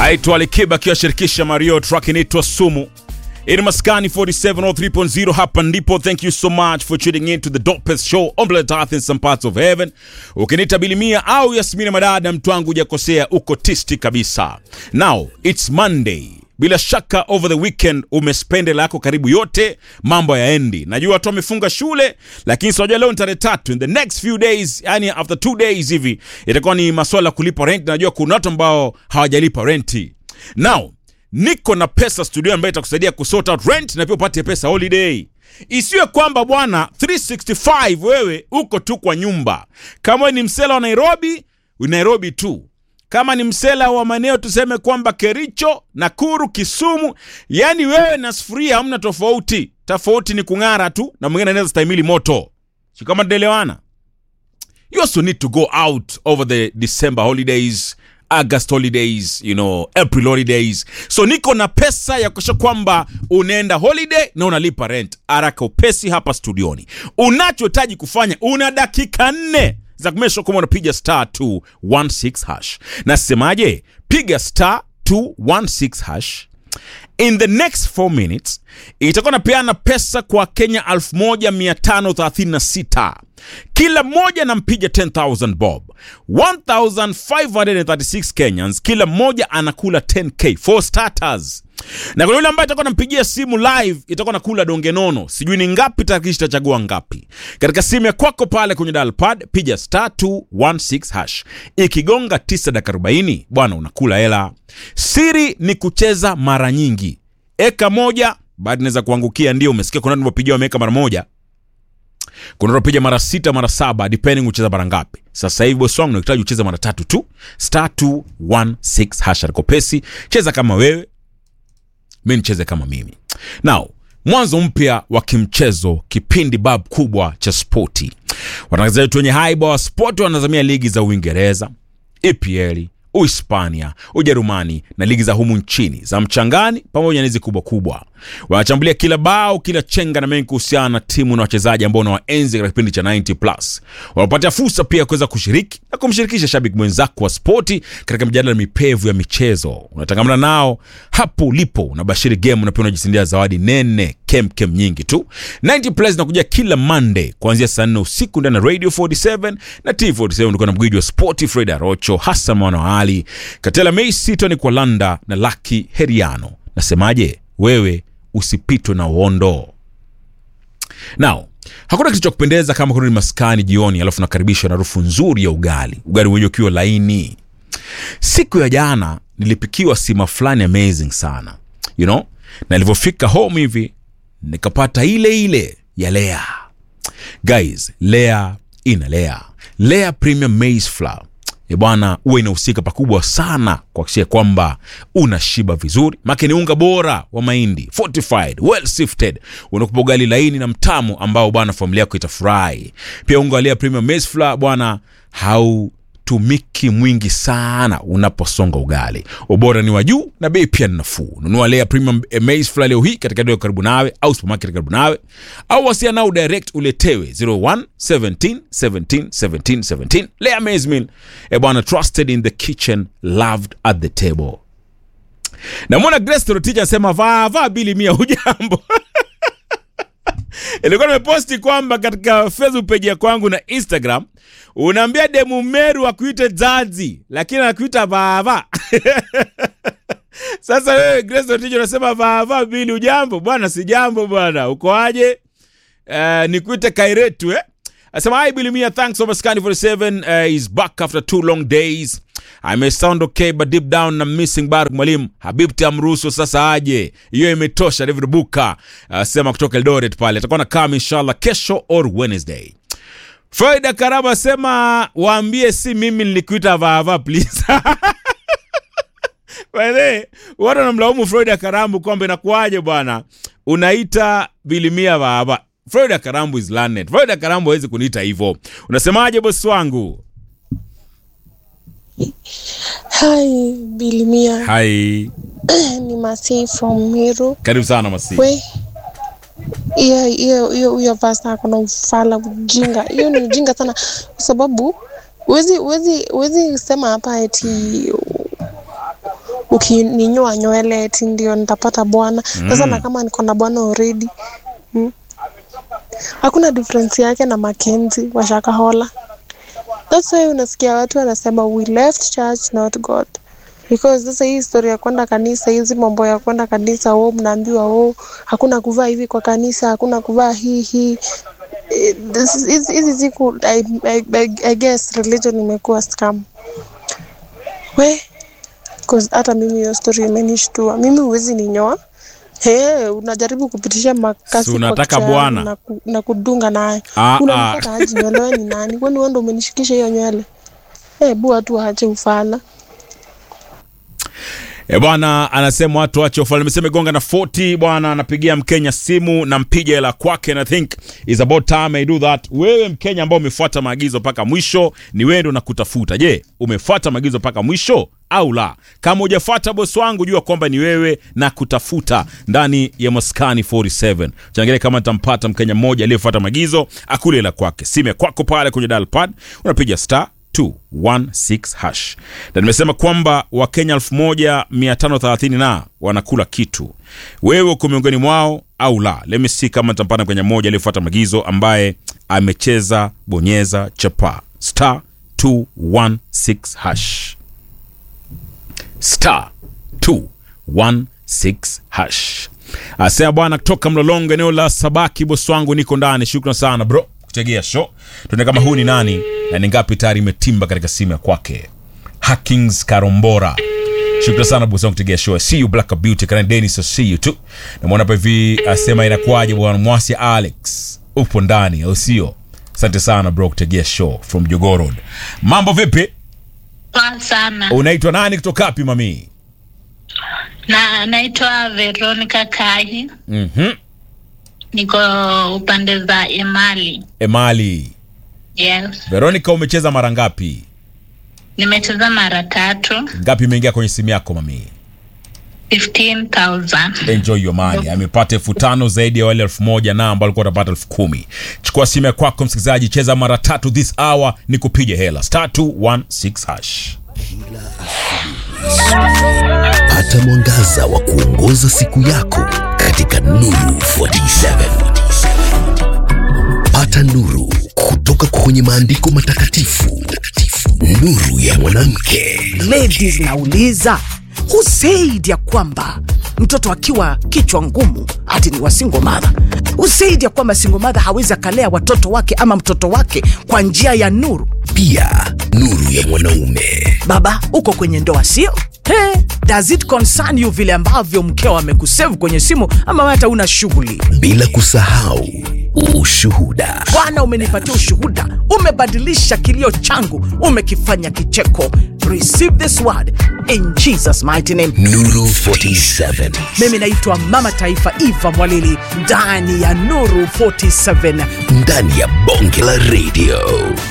aitwa Alikiba akiwashirikisha Mario, track inaitwa Sumu. Ini Maskani 4703.0 hapa ndipo. Thank you so much for tuning in to the dopest show on planet Earth in some parts of heaven. Ukiniita Bilimia au Yasmina Madada, mtu wangu hujakosea, uko tisti kabisa. Now it's Monday. Bila shaka over the weekend umespende lako karibu yote, mambo yaendi. Najua watu wamefunga shule, lakini sijua leo ni tarehe tatu. In the next few days, yani after two days hivi itakuwa ni maswala ya kulipa rent. Najua kuna watu ambao hawajalipa renti. Now niko na pesa studio ambayo itakusaidia kusort out rent na pia upate pesa holiday. Isiwe kwamba bwana 365 wewe uko tu kwa nyumba. Kama wewe ni msela wa Nairobi, Nairobi tu. Kama ni msela wa maeneo tuseme kwamba Kericho, Nakuru, Kisumu, yani wewe na sufuria hamna tofauti. Tofauti ni kung'ara tu na mwingine anaweza stahimili moto. Si kama tunaelewana? You also need to go out over the December holidays, August holidays, you know, April holidays. So niko na pesa ya kuhakikisha kwamba unaenda holiday na unalipa rent. Haraka upesi hapa studioni. Unachohitaji kufanya, una dakika nne za kumesha kama unapiga star 216 hash. Nasemaje? Piga star 216 hash. In the next 4 minutes itakuwa napeana pesa kwa Kenya 1536 kila mmoja nampiga 10000 bob 1536 Kenyans, kila mmoja anakula 10k for starters na kuna yule ambaye itakuwa nampigia simu live itakuwa nakula donge nono, sijui ni ngapi, tarakilishi itachagua ngapi. Katika simu ya kwako pale kwenye dial pad piga star 216 hash, ikigonga 9 dakika 40 bwana, unakula hela. Siri ni kucheza mara nyingi, eka moja baada inaweza kuangukia. Ndio umesikia kuna watu wapigia wameweka mara moja, kuna watu wapiga mara sita mara saba, depending ucheza mara ngapi. Sasa hivi bosi wangu unahitaji ucheze mara tatu tu, star 216 hash. Alikopesi cheza kama wewe mi nicheze kama mimi. Now, mwanzo mpya wa kimchezo, kipindi bab kubwa cha spoti. Watangazaji wetu wenye haiba wa spoti wanazamia ligi za Uingereza, EPL, Uhispania, Ujerumani na ligi za humu nchini za mchangani pamoja na hizi kubwa kubwa. Wanachambulia kila bao, kila chenga na mengi kuhusiana na timu na wachezaji ambao unawaenzi katika kipindi cha 90 plus. Wanapatia fursa pia ya kuweza kushiriki na kumshirikisha shabiki mwenzako wa spoti katika mjadala mipevu ya michezo. Unatangamana nao hapo ulipo, unabashiri game na pia unajishindia zawadi nene kem kem nyingi tu. 90 plus inakuja kila Monday kuanzia saa 4 usiku ndani ya Radio 47 na T47. Ndio na mgwiji wa spoti Fred Arocho, Hassan Mwana wa Ali, Katela Messi, Tony Kwalanda na Lucky Heriano. Nasemaje? Wewe usipitwe na uondo. Now, hakuna kitu cha kupendeza kama kurudi maskani jioni, alafu nakaribishwa na harufu nzuri ya ugali, ugali wenyewe ukiwa laini. Siku ya jana nilipikiwa sima fulani amazing sana, you know, na nilivyofika home hivi nikapata ile ile ya Lea. Guys, Lea ina Lea, Lea Premium Maize Flour E bwana, huwa inahusika pakubwa sana kuhakikisha kwamba unashiba vizuri, make ni unga bora wa mahindi fortified well sifted, unakupa ugali laini na mtamu ambao bwana familia yako itafurahi. Pia unga wa Lea Premium Maize Flour bwana hautumiki mwingi sana unaposonga ugali, ubora ni wa juu na bei pia ni nafuu. Nunua Lea Premium Maize Flour leo hii katika duka karibu nawe au supermarket karibu nawe, au wasiana nao direct uletewe 01 17 17 17 17. Lea Maize Meal e bwana, trusted in the kitchen, loved at the table. Namwona Grace Torotich anasema vaa vaa bili mia, hujambo? Ilikuwa nimeposti kwamba katika Facebook page ya kwangu na Instagram unaambia demu Meru akuite Zazi, lakini anakuita vava. Sasa wewe Grace Torotich unasema vava bili, ujambo bwana? Si jambo bwana, uko aje? Uh, nikuite Kairetu eh? Asema hi Bilimia, thanks so much. Scan 47 uh, is back after two long days. I may sound okay but deep down I'm missing Baruk mwalimu Habibti amruhusu sasa aje, hiyo imetosha. David Buka asema uh, kutoka Eldoret pale atakuwa na kama inshallah kesho or Wednesday. Faida Karaba asema waambie si mimi nilikuita vava please. By the way, watu wanamlaumu Florida Karambu kwamba inakuwaje bwana unaita Bilimia vava. Florida Karambu is learned. Florida Karambu hawezi kuniita hivyo. Unasemaje bosi wangu? Hi, Bilimia. Hai. Ni Masi from Meru. Karibu sana Masi. We. Hiyo hiyo hiyo hiyo pasta ako na ufala ujinga. Hiyo ni ujinga sana kwa sababu Uwezi, uwezi, uwezi sema hapa eti ukininyoa nywele eti ndio nitapata bwana sasa na kama niko na bwana already mm. hakuna difference yake na Makenzi wa Shakahola that's why unasikia watu wanasema we left church not God because sasa hii story ya kwenda kanisa hizi mambo ya kwenda kanisa oh mnaambiwa oh hakuna kuvaa hivi kwa kanisa hakuna kuvaa hii hii Eh, this is- hizi hizi siku I, I, I, I guess religion imekuwa scam we cause hata mimi hiyo story imenishtua mimi huwezi ninyoa Hey, unajaribu kupitisha makasi Si kwa unataka kichwa bwana? na, ku, na kudunga naye Ah, unanipata aje nywele wewe ni nani kwani wewe ndo umenishikisha hiyo nywele hebu watu waache ufala E bwana, anasema watu wache ufalme. Nimesema gonga na 40 bwana, anapigia Mkenya simu na mpiga hela kwake, and I think is about time I do that. Wewe Mkenya ambao umefuata maagizo mpaka mwisho, ni wewe ndo nakutafuta. Je, umefuata maagizo mpaka mwisho au la? Kama hujafuata bosi wangu, jua kwamba ni wewe na kutafuta ndani ya Maskani 47. Changalia kama nitampata Mkenya mmoja aliyefuata maagizo, akule hela kwake. Simu ya kwako pale kwenye dial pad, unapiga star 216 hash na nimesema kwamba wakenya 1530 na wanakula kitu wewe uko miongoni mwao au la let me see kama nitampata kwenye mmoja aliyefuata maagizo ambaye amecheza bonyeza chapa star 216 hash star 216 hash asema bwana kutoka mlolongo eneo la sabaki bosi wangu niko ndani shukran sana bro kutegea show tuone kama huu ni nani na ni ngapi tayari imetimba katika simu ya kwake hackings karombora shukran sana bosi wangu kutegea show see you black beauty kana denis I see you too namwona hapa hivi asema inakuwaje bwana mwasi alex upo ndani au sio asante sana bro kutegea show from jogoo road mambo vipi Poa sana unaitwa nani kutoka wapi mamii na naitwa Veronica Kahi, Mhm. niko upande za Emali. emali Yes, veronica umecheza mara ngapi nimecheza mara tatu, ngapi imeingia kwenye simu yako mamii 15,000. enjoy your money amepata elfu tano zaidi ya wale elfu moja na ambao alikuwa utapata elfu kumi chukua simu ya kwako msikilizaji cheza mara tatu this hour ni kupiga hela star 216 hash Pata mwangaza wa kuongoza siku yako katika Nuru 47. Pata nuru kutoka kwenye maandiko matakatifu. Nuru ya mwanamke. ladies nauliza who said ya kwamba mtoto akiwa kichwa ngumu hati ni wasingo madha who said ya kwamba singo madha hawezi akalea watoto wake ama mtoto wake kwa njia ya nuru Pia nuru ya mwanaume. baba uko kwenye ndoa sio Hey, does it concern you vile ambavyo mkeo amekusave kwenye simu ama wewe hata una shughuli Bila kusahau ushuhuda. bwana umenipatia ushuhuda umebadilisha kilio changu umekifanya kicheko receive this word in jesus mighty name Nuru 47. mimi naitwa mama taifa eva mwalili ndani ya nuru 47 Ndani ya bonge la radio.